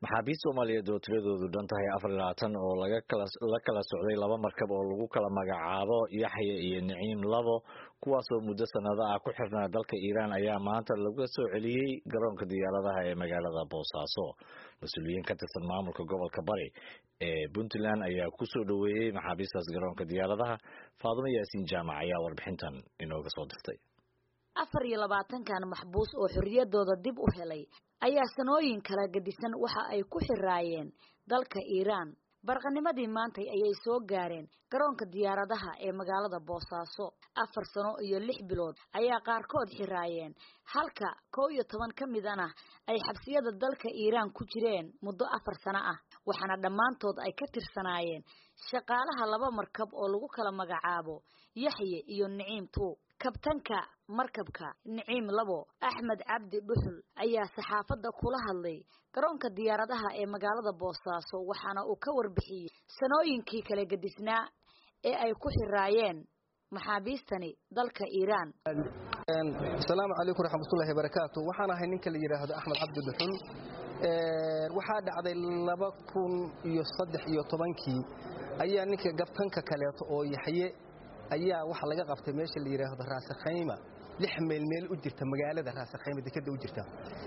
maxaabiist soomaaliyeed oo tiradoodu dhan tahay afar iyo labaatan oo laga kala la kala socday laba markab oo lagu kala magacaabo yaxya iyo niciim labo kuwaasoo muddo sanado ah ku xirnaa dalka iiraan ayaa maanta laga soo celiyey garoonka diyaaradaha ee magaalada boosaaso mas-uuliyiin ka tirsan maamulka gobolka bari ee puntland ayaa ku soo dhoweeyey maxaabiistaas garoonka diyaaradaha faadumo yaasiin jaamac ayaa warbixintan inooga soo dirtay afar iyo labaatankan maxbuus oo xorriyadooda dib u helay ayaa sanooyin kala gedisan waxa ay ku xiraayeen dalka iiraan barqanimadii maantay ayay soo gaareen garoonka diyaaradaha ee magaalada boosaaso afar sano iyo lix bilood ayaa qaarkood xiraayeen halka kow iyo toban ka midana ay xabsiyada dalka iiraan ku jireen muddo afar sano ah waxaana dhammaantood ay ka tirsanaayeen shaqaalaha laba markab oo lagu kala magacaabo yaxye iyo niciim tuu kabtanka markabka niciim labo axmed cabdi dhuxul ayaa saxaafadda kula hadlay garoonka diyaaradaha ee magaalada boosaaso waxaana uu ka warbixiyey sanooyinkii kala gedisnaa ee ay ku xiraayeen maxaabiistani dalka iiraan asalaamu calaykum raxmatullahi barakaatu waxaan ahay ninka la yidhaahdo axmed cabdi dhuxul waxaa dhacday laba kun iyo saddex iyo tobankii ayaa ninka gabtanka kaleeto oo yaxye ayaa waxa laga qabtay meesha la yidhaahdo raasakhayma lix meel meel u jirta magaalada raasakhayma dekeda u jirta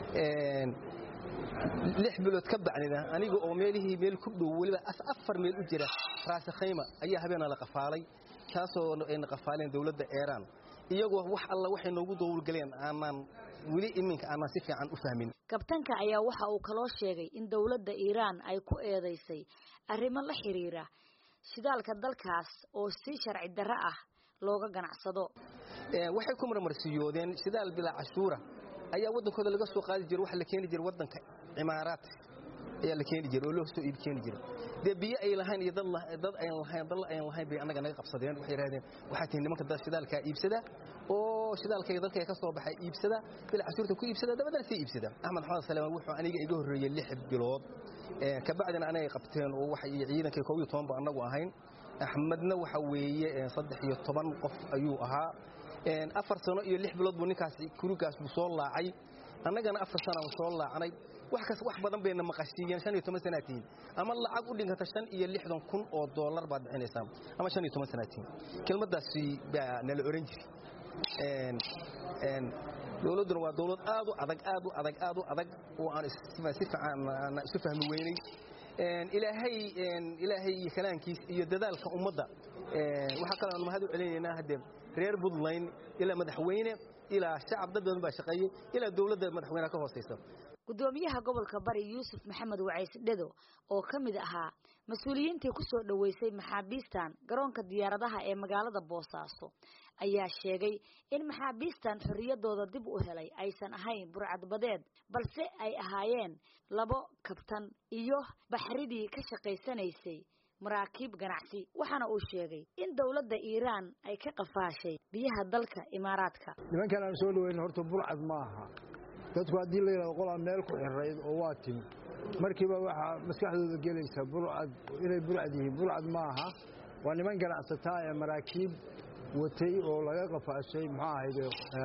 lix bilood ka bacdina aniga oo meelihii meel ku dhow weliba afar meel u jira raasakhayma ayaa habeena la qafaalay taasoo ayna qafaaleen dowladda eeraan iyagoo wax alla waxay noogu dowlgaleen aanaan weli iminka aanaan si fiican u fahmin kabtanka ayaa waxa uu kaloo sheegay in dowladda iiraan ay ku eedaysay arrimo la xiriira shidaalka dalkaas oo si sharci darro ah looga ganacsado waxay ku marmarsiyoodeen shidaal bilaa cashuura ayaa waddankooda laga soo qaadi jira waxa la keeni jira waddanka cimaaraad ayaa la keeni jira oo loo soo iib keeni jira dee biyo ay lahayn iyo dad ayn lahayn dal ayn lahayn bay annaga naga qabsadeen waxay yidhahdeen waxaa tihi nimanka dad shidaalkaa iibsada oo shidaalkayga dalkayga ka soo baxay iibsada bilaa cashuurta ku iibsada dabadana sii iibsada axmed maxamed saleeman wuxuu aniga iga horreeyey lix bilood kabacdina anagay qabteen oo waxa ciidankay koob iyo toban ba annagu ahayn axmedna waxa weeye saddex iyo toban qof ayuu ahaa afar sano iyo lix bilood buu ninkaas kurigaas buu soo laacay annagana afar sanaan soo laacnay wax kas wax badan bayna maqashiiyeen shan iyo toban sanaatiin ama lacag u dhiganta shan iyo lixdan kun oo dollar baad bixinaysaa ama shan iyo toban sanaatiin kelmaddaasi baa nala oran jiri dowladduna waa dowlad aad u adag aad u adag aad u adag oo aan si fiican isu fahmi weynay ilaahay ilaahay iyo kalaankiis iyo dadaalka ummadda waxaa kaloo aan mahad u celinaynaa haddee reer puntland ilaa madaxweyne ilaa shacab dad badan baa shaqeeyey ilaa dowladda madaxweynaha ka hoosaysa gudoomiyaha gobolka bari yuusuf maxamed wacays dhedo oo ka mid ahaa mas-uuliyiintii ku soo dhoweysay maxaabiistan garoonka diyaaradaha ee magaalada boosaaso ayaa sheegay in maxaabiistan xorriyadooda dib u helay aysan ahayn burcadbadeed balse ay ahaayeen labo kabtan iyo baxridii ka shaqaysanaysay maraakiib ganacsi waxaana uu sheegay in dowladda iiraan ay ka qafaashay biyaha dalka imaaraadka nimankan aan soo dhaweyn horta burcad ma aha dadku haddii la yidhahdo qolaa meel ku xirayd oo waa timi markiiba waxaa maskaxdooda gelaysa burcad inay burcad yihiin burcad ma aha waa niman ganacsataa ee maraakiib watay oo laga qafaashay muxuu ahayd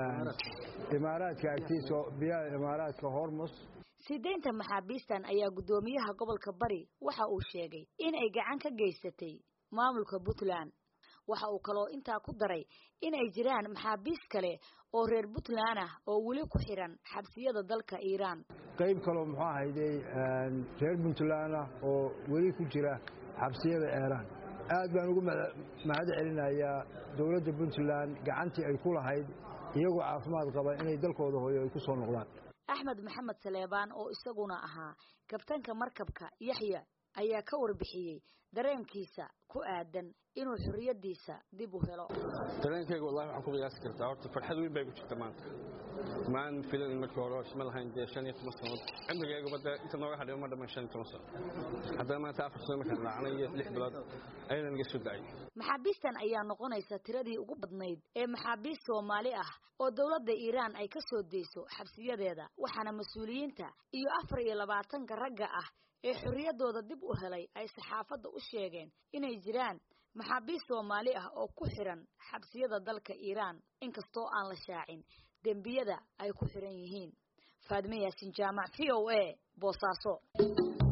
imaaraadka agtiisa biyaha imaaraadka hormus sideynta maxaabiistan ayaa guddoomiyaha gobolka bari waxa uu sheegay in ay gacan ka geysatay maamulka puntland waxa uu kaloo intaa ku daray in ay jiraan maxaabiis kale oo reer puntland ah oo weli ku xiran xabsiyada dalka iiraan qayb kaloo muxuu ahayday reer puntland ah oo weli ku jira xabsiyada eeraan aad baan ugu mahad celinayaa dowladda puntland gacantii ay ku lahayd iyagoo caafimaad qaba inay dalkooda hooyo ay ku soo noqdaan axmed maxamed saleebaan oo isaguna ahaa kabtanka markabka yaxya ayaa ka warbixiyey dareenkiisa ku aadan inuu xorriyadiisa dib u helo dareenkayga wallahi waxaan ku qiyaasi kartaa horta farxad weyn bay ku jirta maanta maan filan markii hore ma lahayn dee shan iyo toban sanood cimrigaygaba dee inta nooga hadhay ma dhammaan shan iyo toban sano haddana maanta afar sano markaan raacnay iyo lix bilood ayadan iga soo dacay maxaabiistan ayaa noqonaysa tiradii ugu badnayd ee maxaabiist soomaali ah oo dowladda iiraan ay ka soo deyso xabsiyadeeda waxaana mas-uuliyiinta iyo afar iyo labaatanka ragga ah ee xorriyadooda dib u helay ay saxaafadda u sheegeen inay jiraan maxaabiist soomaali ah oo ku xiran xabsiyada dalka iiraan inkastoo aan la shaacin dembiyada ay ku xiran yihiin faadime yaasin jaamac v o a boosaaso